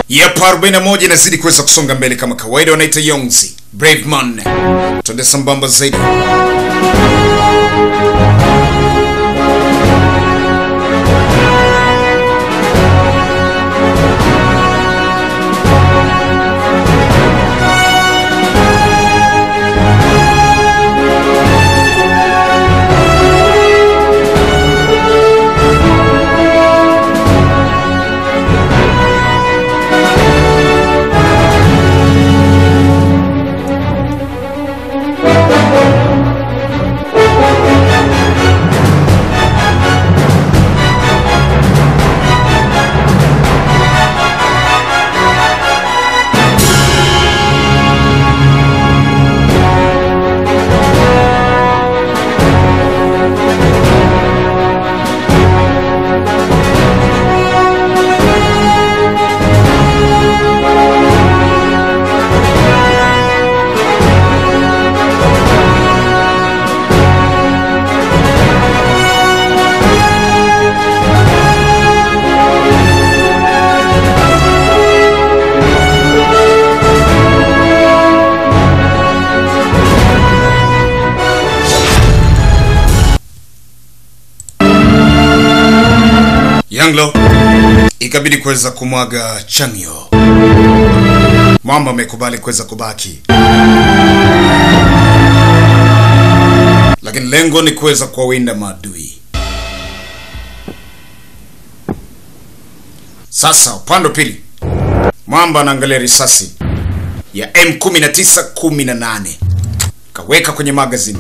Yep, 41 inazidi kuweza kusonga mbele kama kawaida, wanaita Yongzi Brave Man. Twende sambamba zaidi. Yanglo ikabidi kuweza kumwaga Changyo. Mama amekubali kuweza kubaki, lakini lengo ni kuweza kuwawinda maadui. Sasa upande wa pili, Mwamba anaangalia risasi ya M19 18 kaweka kwenye magazine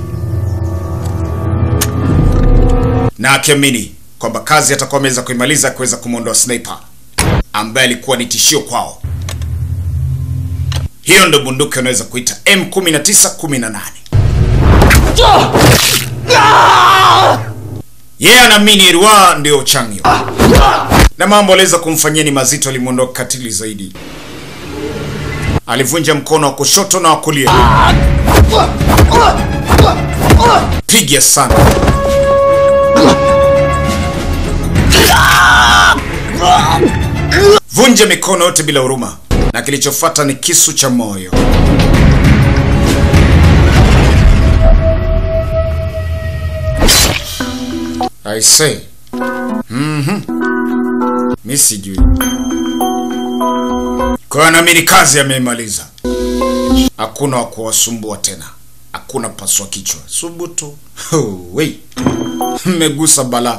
na akiamini kwamba kazi atakuwa ameweza kuimaliza kuweza kumwondoa sniper ambaye alikuwa ni tishio kwao. Hiyo ndo bunduki unaweza kuita M19 18. Yeye yeah, anaamini Erwa ndio Changyo na mambo aliweza kumfanyia ni mazito, alimwondoa katili zaidi. Alivunja mkono wa kushoto na wa kulia, piga sana vunja mikono yote bila huruma, na kilichofuata ni kisu cha moyo. I say. Mhm. Mi sijui. Kwa hiyo naamini kazi ameimaliza. Hakuna wa kuwasumbua tena, hakuna paswa kichwa. Subutu. Oh, wei, mmegusa balaa.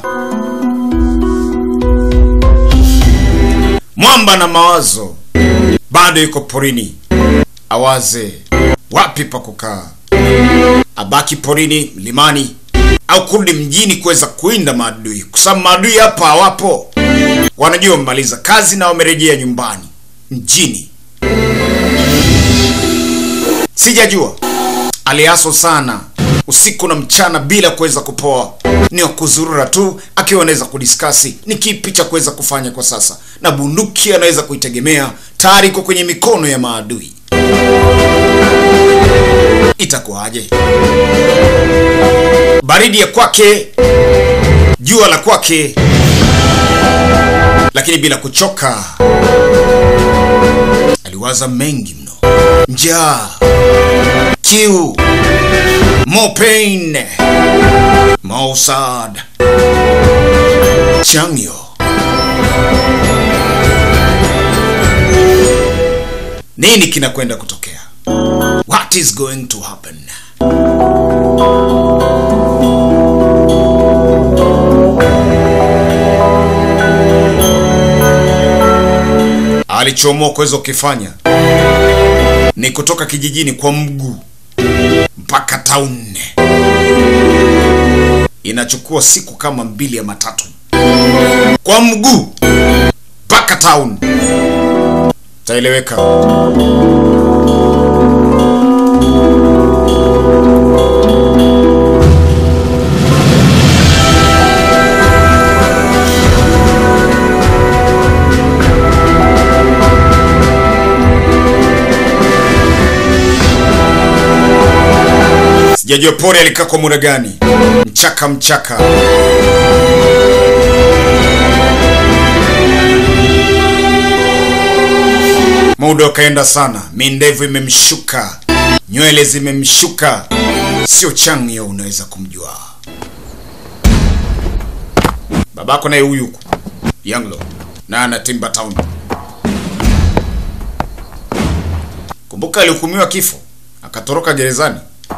Mwamba na mawazo bado yuko porini, awaze wapi pa kukaa, abaki porini, mlimani au kurudi mjini kuweza kuinda maadui, kwa sababu maadui hapa hawapo. Wanajua wamemaliza kazi na wamerejea nyumbani mjini. Sijajua aliaso sana usiku na mchana bila kuweza kupoa, ni wa kuzurura tu, akiwa anaweza kudiskasi ni kipi cha kuweza kufanya kwa sasa, na bunduki anaweza kuitegemea tayari iko kwenye mikono ya maadui. Itakuwaje? Baridi ya kwake, jua la kwake, lakini bila kuchoka. Aliwaza mengi mno, njaa, kiu, more pain, more sad. Changyo nini kinakwenda kutokea? What is going to happen? Alichoamua kuweza kukifanya ni kutoka kijijini kwa mguu mpaka town. Inachukua siku kama mbili ya matatu kwa mguu mpaka town. Taeleweka. Sijajua pori alikaa kwa muda gani. Mchaka mchaka. Muda ukaenda sana, mindevu imemshuka, nywele zimemshuka, sio Changyo unaweza kumjua. Babako naye huyu huku Yanglo na ana Timber Town. Kumbuka alihukumiwa kifo akatoroka gerezani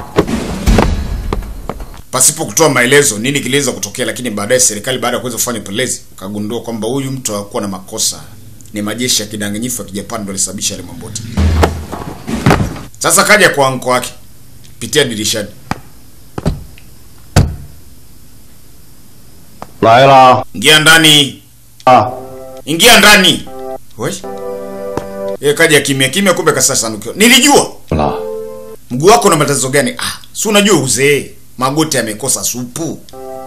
pasipo kutoa maelezo nini kiliweza kutokea, lakini baadaye serikali baada ya kuweza kufanya upelelezi ukagundua kwamba huyu mtu hakuwa na makosa, ni majeshi ya kidanganyifu ya Kijapani ndio alisababisha yale mambo yote. Sasa kaja kwa anko wake pitia dirishani. 来了 Ingia ndani, 啊！ ingia ndani. Wewe yeye kaja kimya kimya, kumbe kasa sanukiwa. Nilijua 了， mguu wako na matatizo gani? Ah, si unajua uzee, magoti yamekosa supu,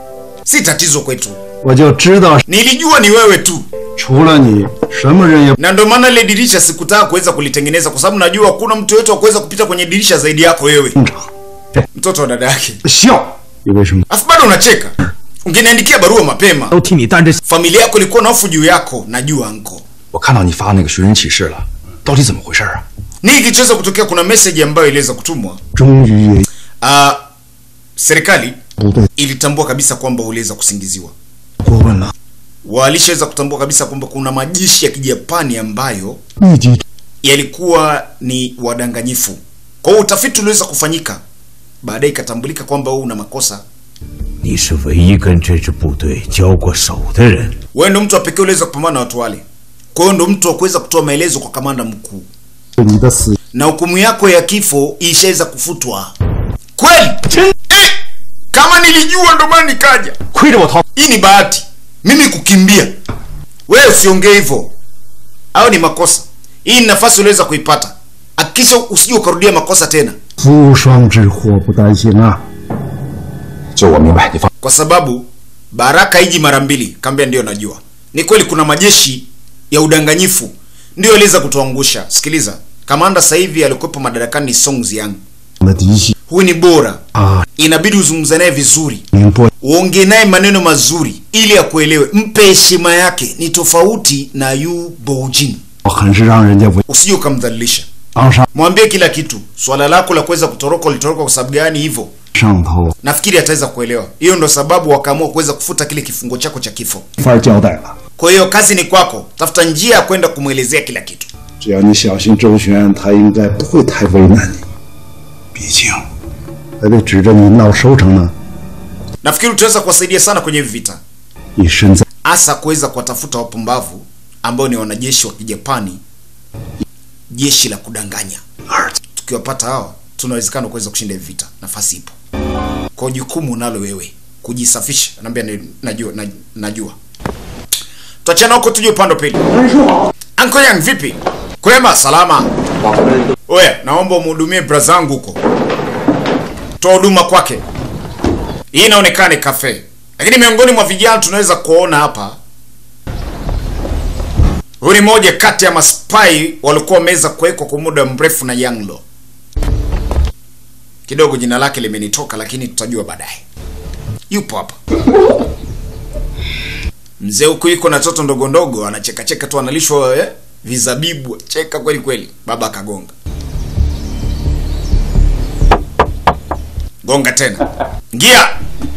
si tatizo kwetu. 我就知道， Nilijua ni wewe tu, 除了你，什么人也 na ndio maana ile dirisha sikutaka kuweza kulitengeneza, kwa sababu najua kuna mtu yote wa kuweza kupita kwenye dirisha zaidi yako wewe, 正常。 mtoto wa dada yake. 笑，你为什么？ Afu bado unacheka. Ungeniandikia barua mapema. 都替你担着。 Familia yako ilikuwa na hofu juu yako, najua anko. 我看到你发那个寻人启事了，到底怎么回事啊？ Nini kilichoweza kutokea? Kuna message ambayo iliweza kutumwa. 终于也 Ah, serikali 不对， ilitambua kabisa kwamba uliweza kusingiziwa. 过问了， Walishaweza kutambua kabisa kwamba kuna majeshi ya Kijapani ambayo 立即 yalikuwa ni wadanganyifu. Kwa hiyo utafiti uliweza kufanyika, baadaye ikatambulika kwamba wewe una makosa. 你是唯一跟这支部队交过手的人。 Wewe ndo mtu wa pekee uliweza kupambana na watu wale. Kwa hiyo ndo mtu wa kuweza kutoa maelezo kwa kamanda mkuu, 你的死 na hukumu yako ya kifo ishaweza kufutwa. Kweli eh, kama nilijua ndo maana nikaja. 亏着我逃， Hii ni bahati mimi kukimbia. Wewe usiongee hivyo, au ni makosa. Hii ni nafasi uliweza kuipata, hakikisha usije ukarudia makosa tena, 福双之祸不单行啊！ 这我明白，你放。 kwa sababu baraka iji mara mbili. Kambia ndio najua ni kweli, kuna majeshi ya udanganyifu ndio aliweza kutuangusha. Sikiliza, kamanda sasa hivi alikuwepo madarakani ni Song Jiang. 我的嫡系 Huyu ni bora, 啊， inabidi uzungumze naye vizuri, 宁波 uongee naye maneno mazuri ili akuelewe, mpe heshima yake. Ni tofauti na Yu Boujin, 很是让人家为 usije ukamdhalilisha. 昂上 Mwambie kila kitu. Swala lako la kuweza kutoroka, ulitoroka kwa sababu gani? Hivyo 上头 nafikiri ataweza kuelewa. Hiyo ndo sababu wakaamua kuweza kufuta kile kifungo chako cha kifo. 没法交代了。 Kwa hiyo kazi ni kwako, tafuta njia ya kwenda kumwelezea kila kitu. 只要你小心周旋，他应该不会太为难你。毕竟还得指着你闹收成呢。 Nafikiri utaweza kuwasaidia sana kwenye hivi vita, 你身在 hasa kuweza kuwatafuta wapumbavu ambao ni wanajeshi wa Kijapani, jeshi la kudanganya. Tukiwapata hawa, tunawezekana kuweza kushinda hivi vita. Nafasi ipo, kwa jukumu unalo wewe kujisafisha. Naambia ni- najua, na- najua. Tuachana huko, tuje upande wa pili. Anko Yang, vipi? Kwema, salama. Oya, naomba umhudumie brazangu huko, toa huduma kwake. Hii inaonekana ni kafe, lakini miongoni mwa vijana tunaweza kuona hapa, huyu ni moja kati ya maspai walikuwa wameweza kuwekwa kwa muda mrefu na Yanglo. Kidogo jina lake limenitoka, lakini tutajua baadaye. Yupo hapa mzee huku iko na toto ndogo ndogo, anachekacheka tu, analishwa eh, vizabibu, cheka kweli kweli. Baba akagonga gonga tena, ngia.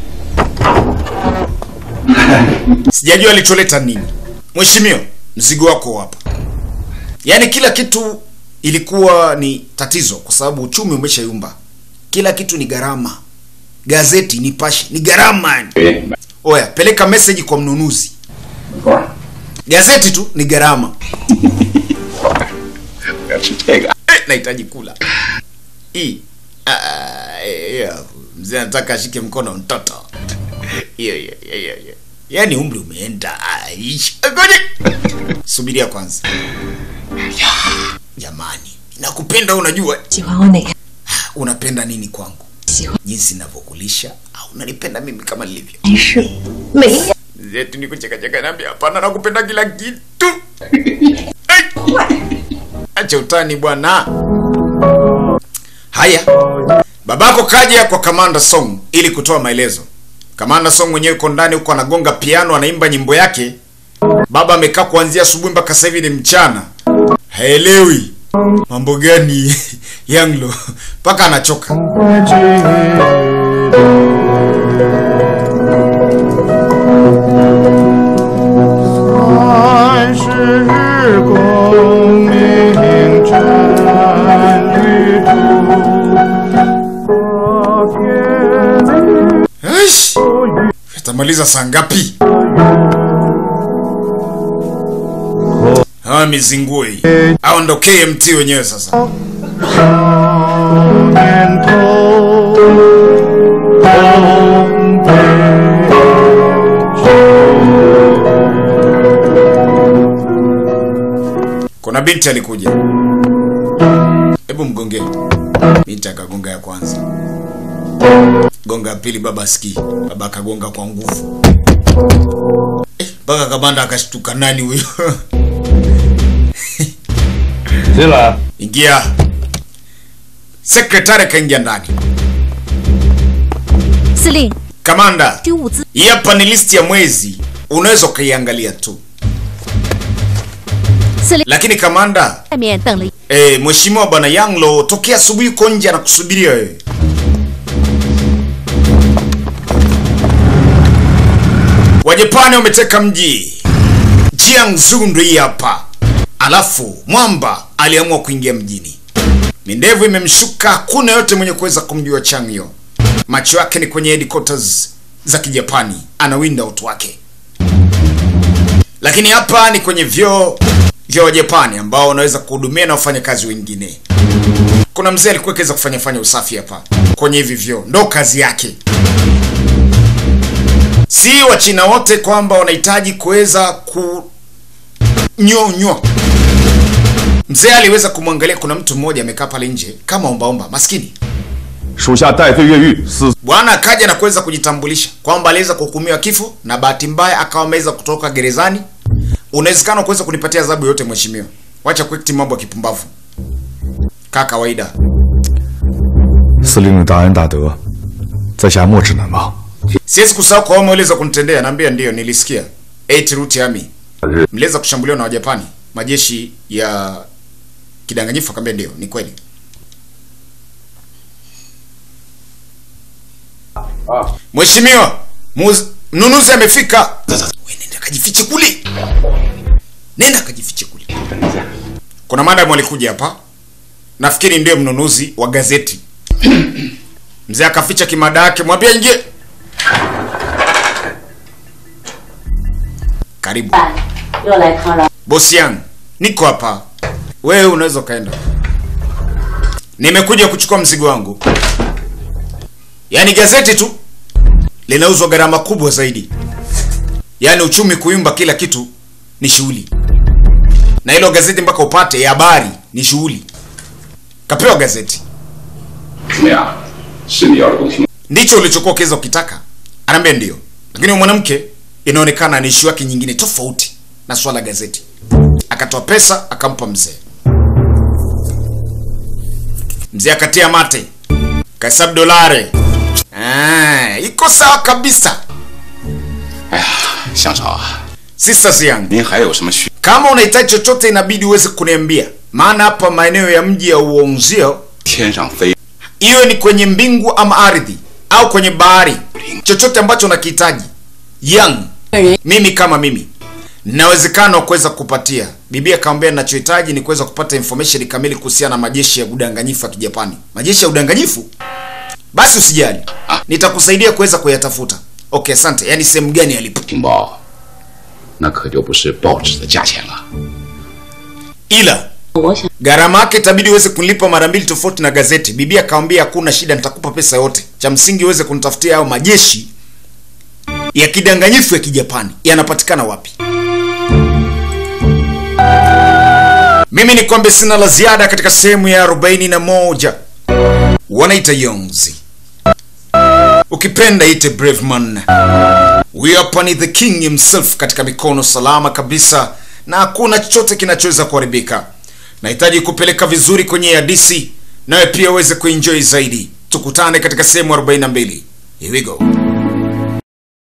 Sijajua alicholeta nini. Mheshimiwa, mzigo wako hapa. Yaani kila kitu ilikuwa ni tatizo, kwa sababu uchumi umeshayumba. Kila kitu ni gharama. Gazeti Nipashe ni gharama yani. Oya, peleka message kwa mnunuzi. Gazeti tu ni gharama. Eh, nahitaji kula hii. Ah, eh, eh, mzee anataka ashike mkono mtoto. Hiyo hiyo hiyo hiyo, hiyo. Yaani umri umeenda. Ah, ish. Ngoja. Subiria kwanza. Jamani, nakupenda unajua. 喜欢我哪个？ Unapenda nini kwangu? 喜欢 Jinsi ninavyokulisha au unanipenda mimi kama nilivyo? 还是每一样？ zetu ni kuchekacheka naambia hapana nakupenda kila kitu Ai! acha utani bwana haya babako kaja kwa kamanda song ili kutoa maelezo kamanda song mwenyewe yuko ndani huko anagonga piano anaimba nyimbo yake baba amekaa kuanzia asubuhi mpaka sasa hivi ni mchana haelewi mambo gani yanglo mpaka anachoka Aish! Atamaliza saa ngapi? Hawa mizingue aondokee mti wenyewe sasa. Kuna binti alikuja, hebu mgongee. Binti akagonga ya kwanza, gonga ya pili, baba asikii. Baba akagonga kwa nguvu Eh, mpaka kamanda akashtuka, nani huyo? 谁来？ Ingia. Sekretari kaingia ndani. 司令， Kamanda, 这物资 hii hapa ni listi ya mwezi, unaweza ukaiangalia tu. 司令 Lakini kamanda, 外面等了一 eh, mheshimiwa bwana Yanglo tokea asubuhi uko nje anakusubiria wewe. Wajapani wameteka mji Jiangsu, ndo hii hapa. Alafu mwamba aliamua kuingia mjini, mindevu imemshuka, hakuna yote mwenye kuweza kumjua Changyo. Macho yake ni kwenye headquarters za Kijapani, anawinda watu wake. Lakini hapa ni kwenye vyoo vya Wajapani ambao wanaweza kuhudumia na wafanyakazi wengine. Kuna mzee alikuwa akiweza kufanya fanya usafi hapa kwenye hivi vyoo, ndo kazi yake. Si Wachina wote kwamba wanahitaji kuweza kunyonywa. Mzee aliweza kumwangalia, kuna mtu mmoja amekaa pale nje kama ombaomba, maskini 属下戴罪越狱，死 bwana akaja na kuweza kujitambulisha kwamba aliweza kuhukumiwa kifo na bahati mbaya akawa ameweza kutoka gerezani. Unawezekana kuweza kunipatia adhabu yote mheshimiwa, wacha kuekti mambo ya kipumbavu kaa kawaida. 司令的大恩大德，在下莫齿难忘。 Siwezi kusahau kwa wema uliweza kunitendea. Naambia ndiyo, nilisikia. Eight Root Army mliweza kushambuliwa na Wajapani, majeshi ya kidanganyifu. Akaambia ndio, ni kweli. Mheshimiwa, muz- mnunuzi amefika. Wewe nenda kajifiche kule, nenda kajifiche kule. Kuna madam alikuja hapa, nafikiri ndiyo mnunuzi wa gazeti. Mzee akaficha kimada yake, mwambie ingie. Karibu 又来抗扰。 bosi yangu, niko hapa, wewe unaweza ukaenda. Nimekuja kuchukua mzigo wangu. Yaani gazeti tu linauzwa gharama kubwa zaidi, yaani uchumi kuyumba, kila kitu ni shughuli, na hilo gazeti mpaka upate ya habari ni shughuli. Kapewa gazeti 怎么样？是你要的东西吗？ ndicho ulichokuwa ukiweza ukitaka? Anaambia ndio, lakini huyu mwanamke inaonekana ni ishu yake nyingine tofauti na swala la gazeti. Akatoa pesa akampa mzee. Mzee akatia mate, kahesabu dolare. Ah, iko sawa kabisa. 哎呀，香草啊， Sisters yangu, 您还有什么需？ kama unahitaji chochote inabidi uweze kuniambia, maana hapa maeneo ya mji ya Uonzio 天上飞， iwe ni kwenye mbingu ama ardhi au kwenye bahari, chochote ambacho unakihitaji young, mimi kama mimi nawezekana wa kuweza kupatia. Bibi akamwambia ninachohitaji ni kuweza kupata information kamili kuhusiana na majeshi ya udanganyifu ya Kijapani. Majeshi ya udanganyifu? Basi usijali, nitakusaidia kuweza kuyatafuta. Okay, asante. Yaani sehemu gani yalipo? 情报，那可就不是报纸的价钱了。 Ila 我想 gharama yake itabidi uweze kunilipa mara mbili tofauti na gazeti. Bibi akamwambia hakuna shida, nitakupa pesa yote, cha msingi uweze kunitafutia hayo majeshi ya kidanganyifu ya Kijapani yanapatikana wapi. Mimi ni kwambe sina la ziada katika sehemu ya 41 wanaita Yonzi, ukipenda ite Brave Man. Huyu hapa ni the king himself katika mikono salama kabisa, na hakuna chochote kinachoweza kuharibika. Nahitaji kupeleka vizuri kwenye hadisi, nawe pia uweze kuenjoy zaidi. Tukutane katika sehemu 42. Here we go.